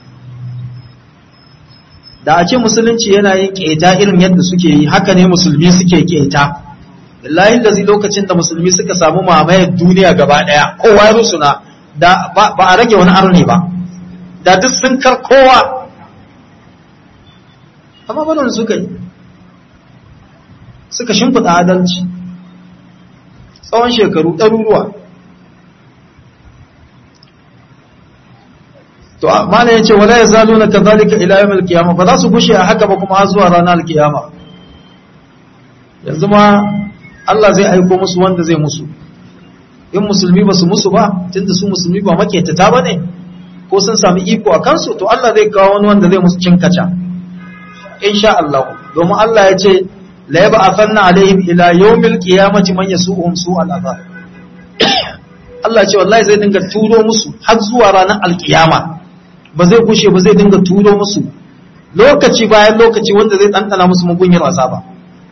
da a ce musulunci yana yin keta irin yadda suke yi haka ne musulmi suke keta billahi lazi lokacin da musulmi suka samu mamayar duniya gaba daya kowa ya rusuna da ba a rage wani arne ba da duk sun kar kowa amma barin suka yi suka shimfiɗa adalci tsawon shekaru ɗaruruwa to mana ya ce wala ya zalo na kazalika ila yawon alkiyama ba za su gushe a haka ba kuma har zuwa ranar alkiyama yanzu ma Allah zai aiko musu wanda zai musu in musulmi ba su musu ba tunda su musulmi ba maketata ba ne ko sun sami iko a kansu to Allah zai kawo wani wanda zai musu cin kaca insha Allah domin Allah ya ce la yaba afanna alaihim ila yawmil qiyamati man yasuhum su'al azab Allah ce wallahi zai dinga turo musu har zuwa ranar alkiyama ba zai kushe ba zai dinga turo musu lokaci bayan lokaci wanda zai dandana musu mugunyar azaba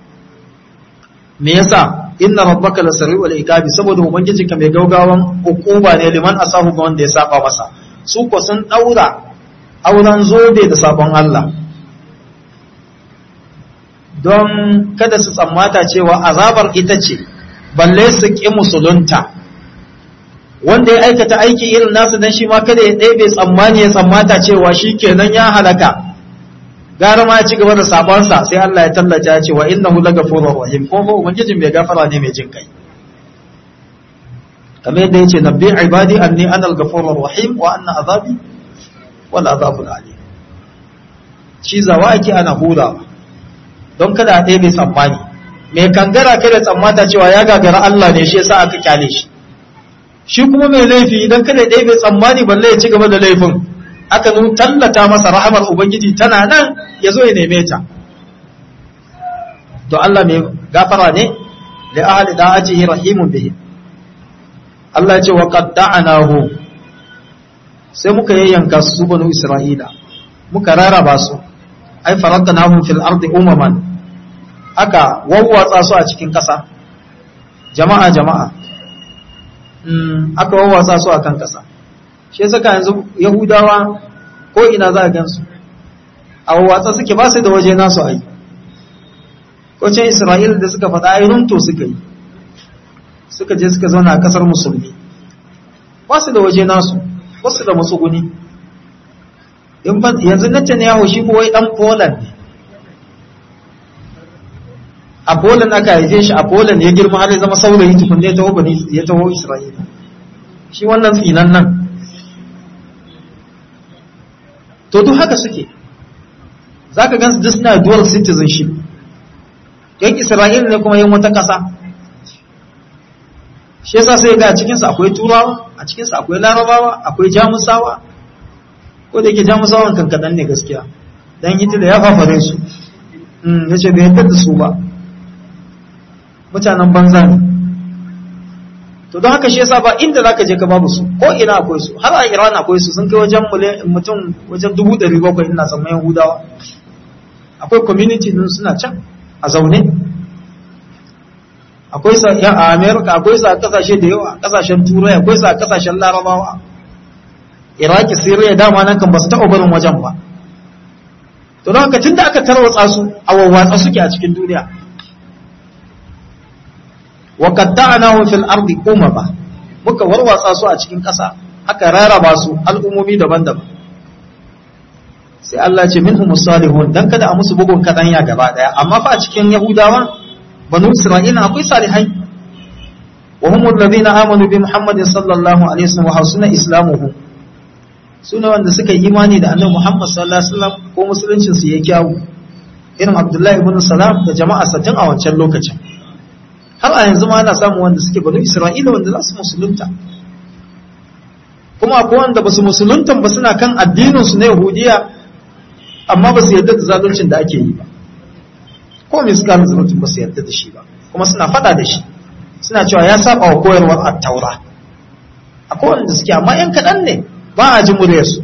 me yasa inna rabbaka lasari'ul iqabi saboda ubangijinka mai gaugawan hukuma ne liman asahu ga wanda ya saba masa su ko sun daura auren zobe da sabon Allah don kada su tsammata cewa azabar ita ce balle su ƙi musulunta wanda ya aikata aiki irin nasu dan shi ma kada ya ɗebe tsammani ya tsammata cewa shi kenan ya halaka gara ma ya ci gaba da sabonsa sai Allah ya tallata ya ce wa innahu lagafurur rahim ko fa ubangijin mai gafara ne mai jin kai kamar yadda yace nabbi ibadi anni ana al-ghafurur rahim wa anna azabi wal azabul alim shi zawa ake ana hurawa don kada a ɗebe tsammani mai kangara kada tsammata cewa ya gagara Allah ne shi yasa aka kyale shi shi kuma mai laifi idan kada ya ɗebe tsammani balle ya ci gaba da laifin aka nun tallata masa rahamar ubangiji tana nan ya zo ya neme ta to Allah mai gafara ne da ahli da'atihi rahimun bihi Allah ya ce wa qad da'anahu sai muka yayyanka su banu Isra'ila muka raraba su ai faradnahum fil ardi umaman aka wawwatsa su a cikin ƙasa jama'a jama'a aka wawwatsa su a kan ƙasa shi saka yanzu yahudawa ko ina za a gansu a wawwatsa suke ba su da waje nasu ai ko can isra'ila da suka faɗa ai runto suka yi suka je suka zauna a ƙasar musulmi ba su da waje nasu ba su da matsuguni yanzu Netanyahu shi kuwa ɗan Poland ne a Poland aka haife shi a Poland ya girma har ya zama saurayi tukunne ya taho bani ya taho Isra'ila shi wannan tsinan nan to duk haka suke za ka gansu duk suna dual citizenship yan isra'ila ne kuma yin wata ƙasa shi yasa sai ga a cikinsu akwai turawa a cikinsu akwai larabawa akwai jamusawa ko da yake jamusawan kankanan ne gaskiya dan hitler ya fafare su ya ce bai yadda da su ba mutanen banza ne to don haka shi yasa ba inda zaka je ka babu su ko ina akwai su har a Iran akwai su sun kai wajen mutum wajen dubu ɗari bakwai ina tsammanin Yahudawa akwai community din suna can a zaune akwai sa a America akwai sa a kasashe da yawa kasashen Turai akwai sa a kasashen Larabawa Iraki Syria dama nan kan ba su taɓa barin wajen ba to don haka tunda aka tarwatsa su a wawwatsa suke a cikin duniya wa qatta'nahu fil ardi umama muka warwatsa su a cikin ƙasa aka raraba su al'ummomi daban-daban sai Allah ce minhum salihun dan kada a musu bugun kadanya gaba daya amma fa a cikin yahudawa banu isra'ila akwai salihai wa hum alladhina amanu bi muhammadin sallallahu alaihi wasallam wa hasuna islamuhu sune wanda suka yi imani da annabi muhammad sallallahu alaihi wasallam ko musuluncin su yayi kyawu irin abdullahi ibn salam da jama'a satin a wancan lokacin har a yanzu ma ana samun wanda suke banu isra'ila wanda za su musulunta kuma akwai wanda ba su musulunta ba suna kan addininsu na yahudiya amma ba su yarda da zaluncin da ake yi ba ko mai suka zaluncin ba su yarda da shi ba kuma suna fada da shi suna cewa ya saba wa koyarwar attaura akwai wanda suke amma yan kaɗan ne ba a ji muryarsu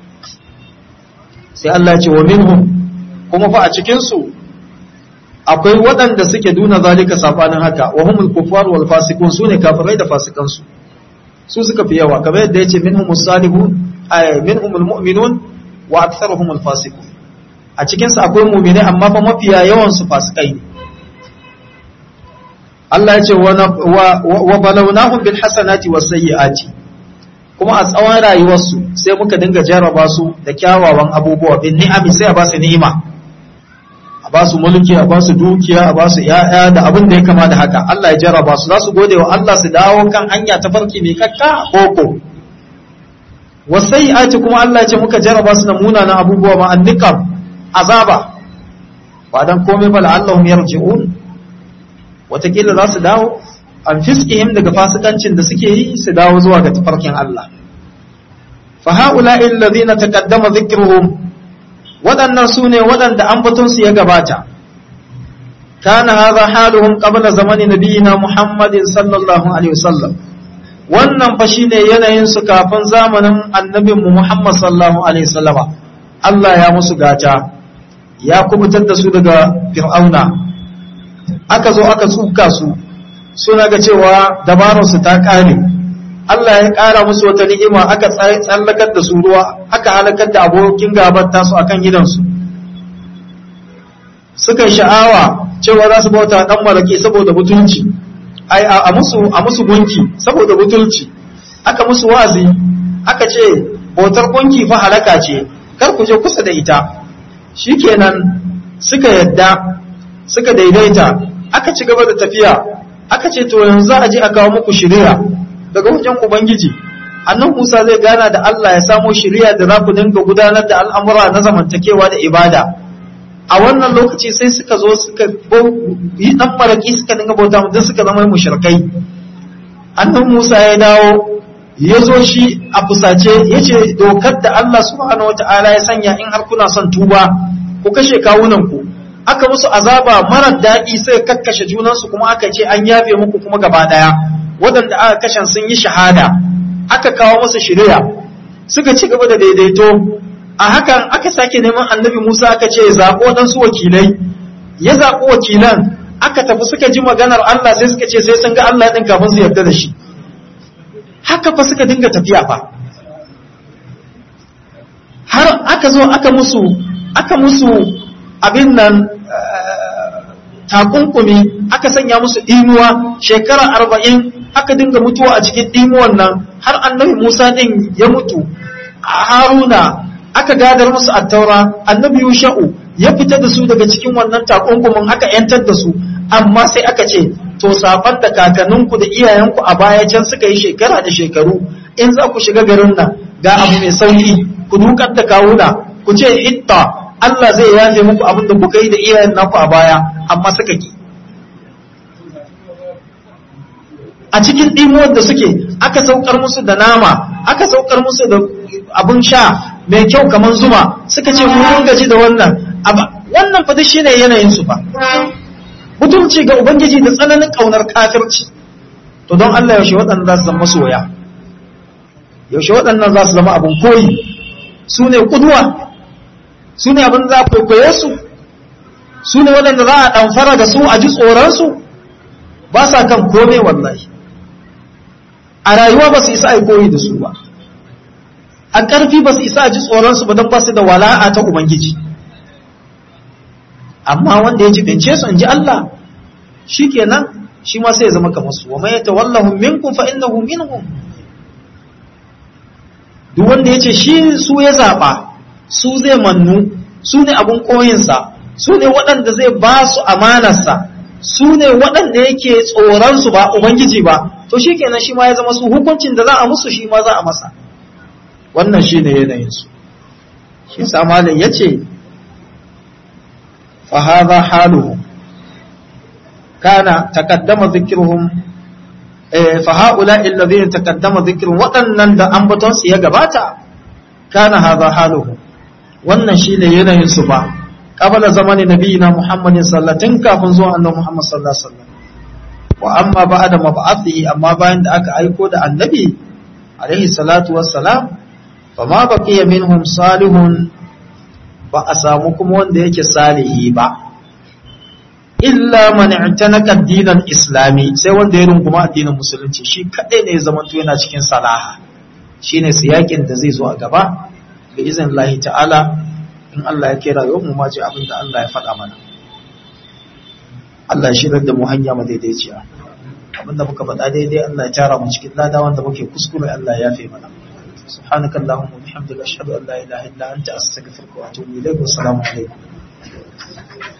sai Allah ya ce wa minhum kuma fa a cikinsu akwai waɗanda suke duna zalika safanin haka wa humul kuffar wal fasiqun sune kafirai da fasikansu su suka fi yawa kamar yadda yace minhumus salihun ay minhumul mu'minun wa aktharuhumul fasiqun a cikin su akwai mu'mini amma fa mafiya yawan su fasikai ne Allah yace wa wa balawnahum bil hasanati was sayyiati kuma a tsawon rayuwarsu sai muka dinga jarraba su da kyawawan abubuwa bin ni'ami sai a ba su ni'ima ba su mulki a ba su dukiya a ba su ‘ya'ya da abin da ya kama da haka Allah ya jarraba su za su gode wa Allah su dawo kan hanya ta farki mai kakka koko wasai aci kuma Allah ya ce muka jarraba su da munanan abubuwa ma annikam azaba ba dan komai ba la'allahum yarji'un watakila za su dawo an fiskihim daga fasikancin da suke yi su dawo zuwa ga tafarkin Allah fa ha'ula'i alladhina taqaddama dhikruhum waɗannan su ne waɗanda ambatonsu ya gabata kana haza haluhum qabla zamani nabiyina muhammadin sallallahu alaihi wasallam wannan fa shine yanayin su kafin zamanin annabin mu muhammad sallallahu alaihi wasallama Allah ya musu gata ya kubutar da su daga fir'auna aka zo aka tsuka su suna ga cewa dabararsu ta ƙare Allah ya ƙara musu wata ni'ima aka tsallakar da su ruwa aka halakar da abokin gabar tasu akan gidansu suka sha'awa cewa za su bauta dan marake saboda butulci ai a musu a musu gunki saboda butulci aka musu wazi aka ce bautar gunki fa halaka ce kar ku je kusa da ita shikenan suka yadda suka daidaita aka ci gaba da tafiya aka ce to yanzu a je a kawo muku shari'a daga wajen Ubangiji, annan Musa zai gana da Allah ya samo shirya da za ku dinga gudanar da al'amura na zamantakewa da ibada. A wannan lokaci sai suka zo suka yi ɗan maraƙi suka dinga bauta don suka zama mushrikai. Annan Musa ya dawo ya zo shi a fusace ya ce dokar da Allah subhanahu wa ta'ala ya sanya in har kuna son tuba ku kashe kawunanku. Aka musu azaba marar daɗi sai kakkashe junansu kuma aka ce an yafe muku kuma gaba ɗaya. waɗanda aka kashen sun yi shahada aka kawo masa shirya suka ci gaba da daidaito a hakan aka sake neman annabi Musa aka ce zaɓo ɗansu wakilai ya zaɓo wakilan aka tafi suka ji maganar Allah sai suka ce sai sun ga Allah ɗin kafin su yarda da shi haka fa suka dinga tafiya fa har aka zo aka musu aka musu abin nan takunkumi aka sanya musu ɗimuwa shekara arba'in aka dinga mutuwa a cikin ɗimuwan nan har annabi musa ɗin ya mutu a haruna aka gadar musu attaura annabi yusha'u ya fita da su daga cikin wannan takunkumin aka yantar da su amma sai aka ce to safan da kakanninku da iyayenku a baya can suka yi shekara da shekaru in za ku shiga garin nan ga abu mai sauki ku dukar da kawuna ku ce itta Allah zai yafe muku abin da kuka yi da iyayen naku a baya amma suka ki a cikin ɗimuwar da suke aka saukar musu da nama aka saukar musu da abin sha mai kyau kamar zuma suka ce mun gaji da wannan wannan fa shine yanayin su fa mutunci ga ubangiji da tsananin kaunar kafirci to don Allah yaushe waɗannan za su zama soya yaushe waɗannan za su zama abin koyi su ne kuduwa su ne abin za a kwaikwaye su su ne waɗanda za a ɗamfara da su a ji tsoronsu ba sa kan kome wallahi a rayuwa ba su isa a koyi da su ba a ƙarfi ba su isa a ji tsoronsu ba don ba su da wala'a ta ubangiji amma wanda ya ji bince su in ji Allah shi kenan shi ma sai ya zama kamar su wa mai tawallahu minkum fa innahu minhum duk wanda ya ce shi su ya zaɓa su zai mannu su ne abin koyinsa su ne waɗanda zai ba su amanarsa su ne waɗanda yake tsoronsu ba ubangiji ba to shi kenan shi ma ya zama su hukuncin da za a musu shi ma za a masa wannan shi ne yanayinsu shi samalin ya ce fahaza haluhu kana takaddama zikirhum faha'ula illazina takaddama zikirhum waɗannan da ambatonsu ya gabata kana haza haluhu wannan shine yanayin su ba qabala zamanin nabiyina muhammadin sallallahu kafin zuwa annabi muhammad sallallahu alaihi wasallam wa amma ba'da mab'athihi amma bayan da aka aiko da annabi alaihi salatu wassalam fama baqiya minhum salihun ba a samu kuma wanda yake salihi ba illa man i'tanaka ad islami sai wanda ya runguma addinin musulunci shi kadai ne ya zamanto yana cikin salaha shine siyakin da zai zo a gaba bi izin Allah ta'ala in Allah ya kera yau mu maji abin da Allah ya faɗa mana Allah ya shirar da mu hanya mu daidaiciya abin da muka faɗa daidai Allah ya tara mu cikin lada wanda muke kuskure Allah ya yafe mana سبحانك اللهم وبحمدك أشهد أن لا إله إلا أنت أستغفرك وأتوب إليك والسلام عليكم